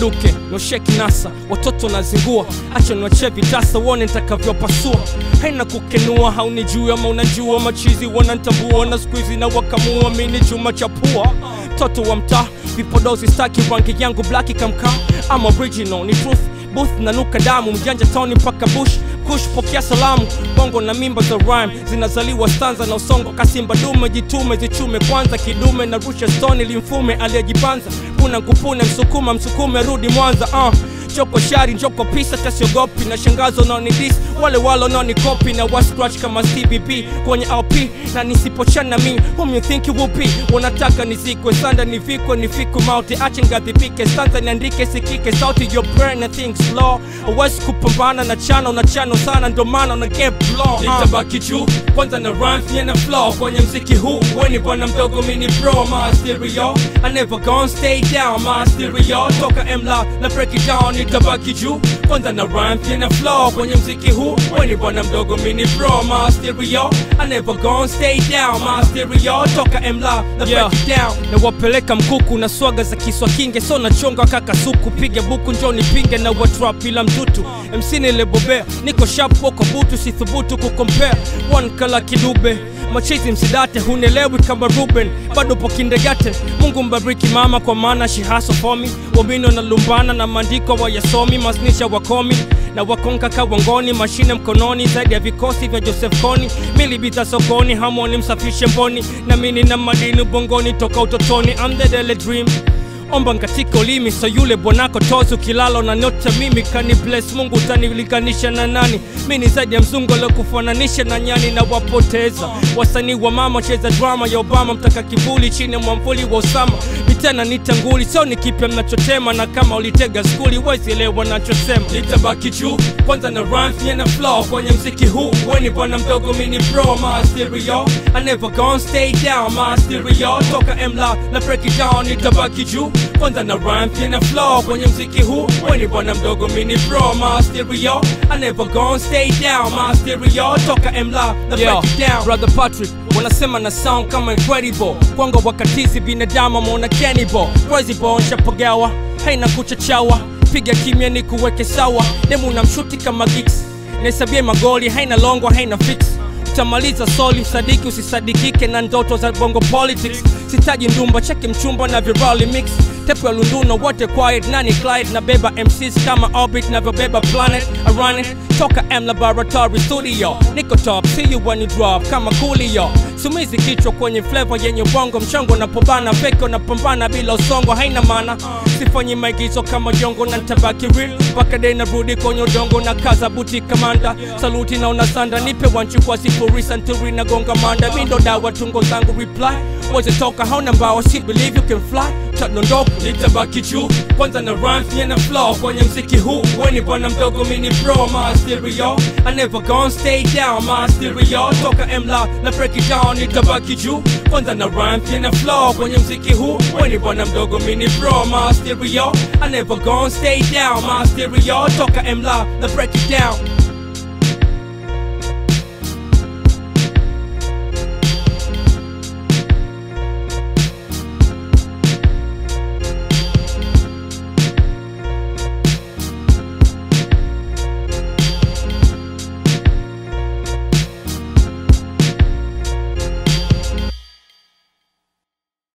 duke noshe kinasa watoto nazingua acha niwache vitasa uone nitakavyopasua haina kukenua haunijui ama unajua machizi wanantambua na skuizi na wakamua mini chuma cha pua toto wa mtaa vipodozi staki rangi yangu blaki kamkaa ama original ni truth booth nanuka damu mjanja toni mpaka bush kush pokea salamu bongo na mimba za rhyme zinazaliwa stanza na usongo kasimba dume jitume zichume kwanza kidume na rusha stoni limfume aliyejipanza puna nkupune msukuma msukume rudi mwanza uh. choko shari njoko pisa tasiogopi na shangazo naonidis wale walo naonikopi na wascratch kama cbb kwenye lp na nisipochana mi whom you think you will be wanataka nisikwe sanda nivikwe nifikwe mauti ache ngadhibike stanza niandike sikike sauti your brain na think slow awezi kupambana na chano na chano sana ndo maana una get blow nitabaki juu kwanza na rhymes nye na flow kwenye mziki huu weni bwana mdogo mini bro my stereo I never gonna stay down my stereo toka mla na break it down nitabaki juu kwanza na rhymes nye na flow kwenye mziki huu weni bwana mdogo mini bro my stereo I never gonna stay down my stereo toka mla na Yeah. break it down na wapeleka mkuku na swaga za kiswa kinge so nachonga kaka suku piga buku njo nipinge na watrap ila mtutu mc nilebobea niko sharp wako butu sithubutu kukompea one kala kidube machizi msidate hunelewi kama ruben bado po kindergarten mungu mbariki mama kwa maana she hustle for me wamino na lumbana na maandiko wayasomi masnisha wakomi na wakonka kawangoni mashine mkononi zaidi ya vikosi vya joseph koni milibita sokoni hamoni msafishe mboni na mini na madini ubongoni toka utotoni I'm the daily dream omba katika ulimi so yule bwanako tozi ukilala na nyota mimi kani bless mungu utanilinganisha na nani mi ni zaidi ya mzungu kufananisha na nyani na wapoteza wasanii wa mama cheza drama ya obama mtaka kivuli chini ya mwamvuli wa usama vitena nitanguli so ni kipya mnachotema na kama ulitega skuli wezielewa nachosema nitabaki juu kwanza na rhymes nye na flow kwenye mziki huu weni bwana mdogo mini bro my stereo I never gonna stay down my stereo toka mla na break it down nitabaki juu kwanza na rhymes nye na flow kwenye mziki huu weni bwana mdogo mini bro my stereo I never gonna stay down my stereo toka mla na Yeah. break it down brother Patrick wanasema na sound kama incredible kwangu wakatizi binadamu ameona cannibal crazy boy nshapagawa haina kuchachawa piga kimya ni kuweke sawa demu na mshuti kama gigs nahesabia magoli haina longo haina fix utamaliza soli msadiki usisadikike na ndoto za bongo politics sitaji ndumba cheki mchumba na virali mix tepu ya lunduno wote quiet nani clyde na beba mcs kama orbit navyobeba planet arane toka m laboratory studio niko top see you when you drop kama coolio sumizi kichwa kwenye flavor yenye bongo mchongo napobana feko napambana bila usongo haina maana sifanyi maigizo kama jongo na ntabaki real mpaka dei narudi kwenye udongo na kaza buti kamanda saluti na unasanda nipe wanchi kwa sifuri santuri na gonga manda mindo dawa tungo zangu reply weze toka hauna mbawa si believe you can fly tadondoka nitabaki juu kwanza na rhymes nye na flow kwenye mziki huu weni bwana mdogo mini bro my stereo I never gonna stay down my stereo toka mla na break it down nitabaki juu kwanza na rhymes nye na flow kwenye mziki huu weni bwana mdogo mini bro my stereo I never gonna stay down my stereo toka mla na break it down